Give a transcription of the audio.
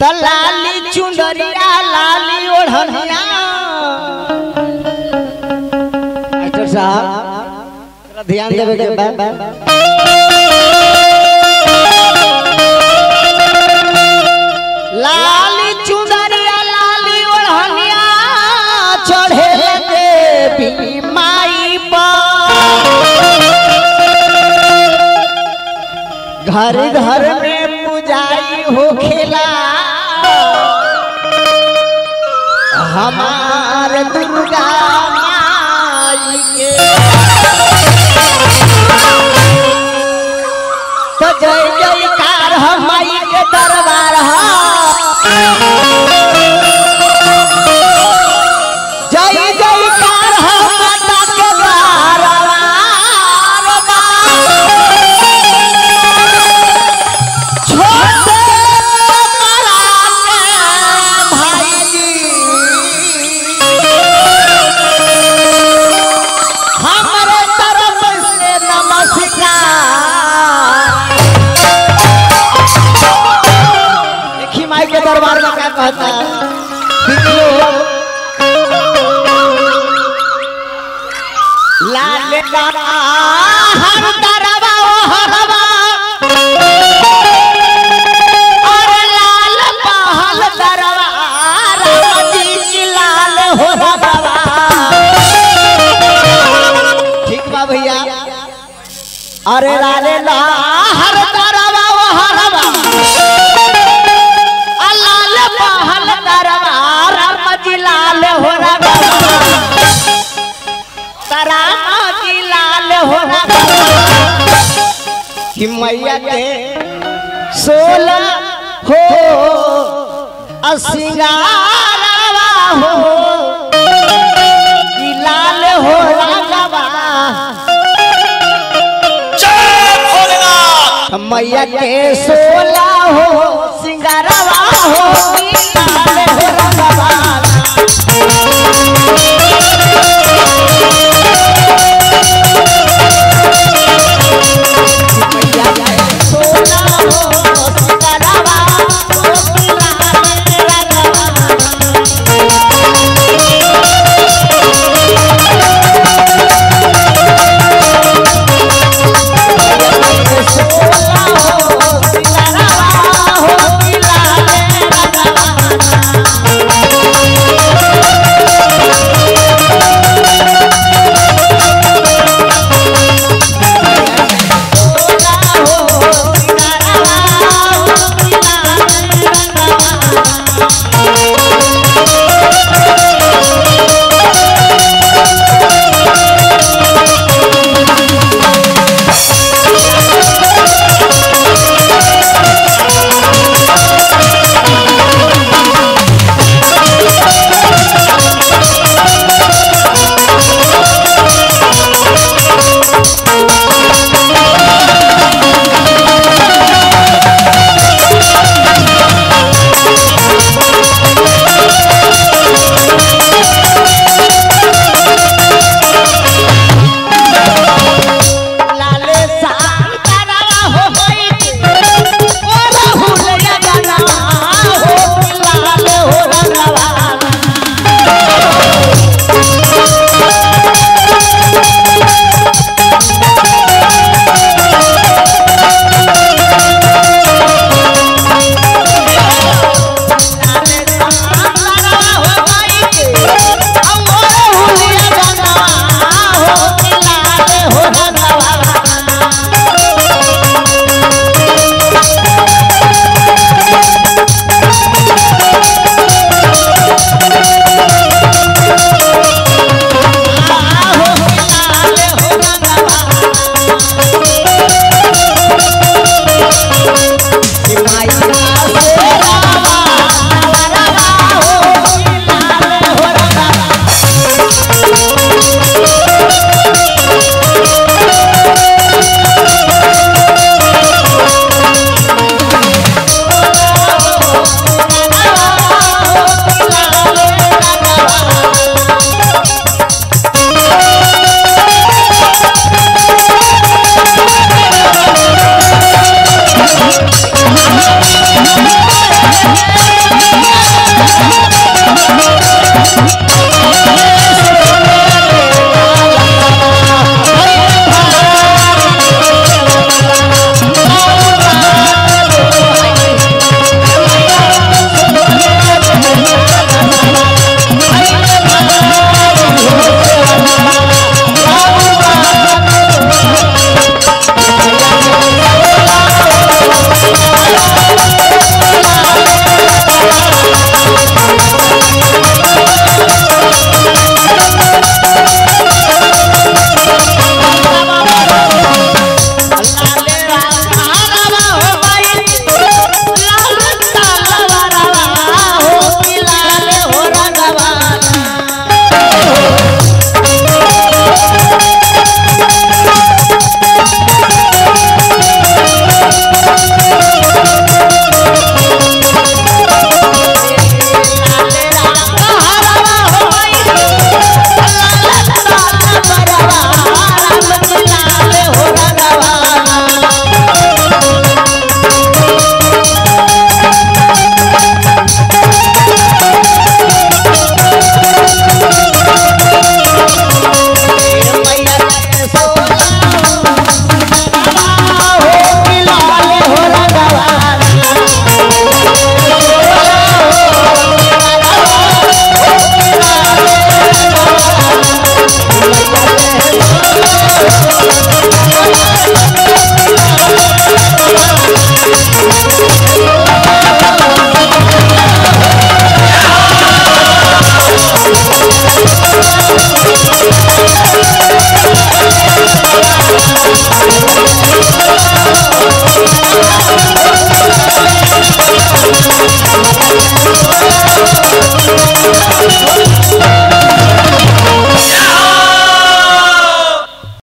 त लाली चुंदरिया लाली ओढ़निया डॉक्टर साहब थोड़ा ध्यान देवे के बा लाली चुंदरिया लाली ओढ़निया चढ़े देवी माई पर घर घर में पुजारी हो खेला हमार दुर्गा माई के तो जय जयकार हम माई के दरबार हा जय जयकार हम माता के दरबार बा। छोटे कमरा के भाई जी हमरे तरफ से नमस्कार देखी माई के दरबार में क्या कहता है बिल्लो लाल लाला हर दरबा ओ हरबा और लाल पहल दरबार जी की लाल हो रबा ठीक बा भैया अरे लाले ला हर दरबा ओ हरबा आ लाल पहल दरबार जी लाल हो रबा तराना जी लाल हो रबा कि मैया के सोलह हो असिंगारवा हो कि लाल हो रागवा जय भोलेनाथ मैया के सोलह हो सिंगारवा हो कि लाल हो रागवा मैया के सोलह हो सिंगारवा हो कि लाल हो रागवा हो भैया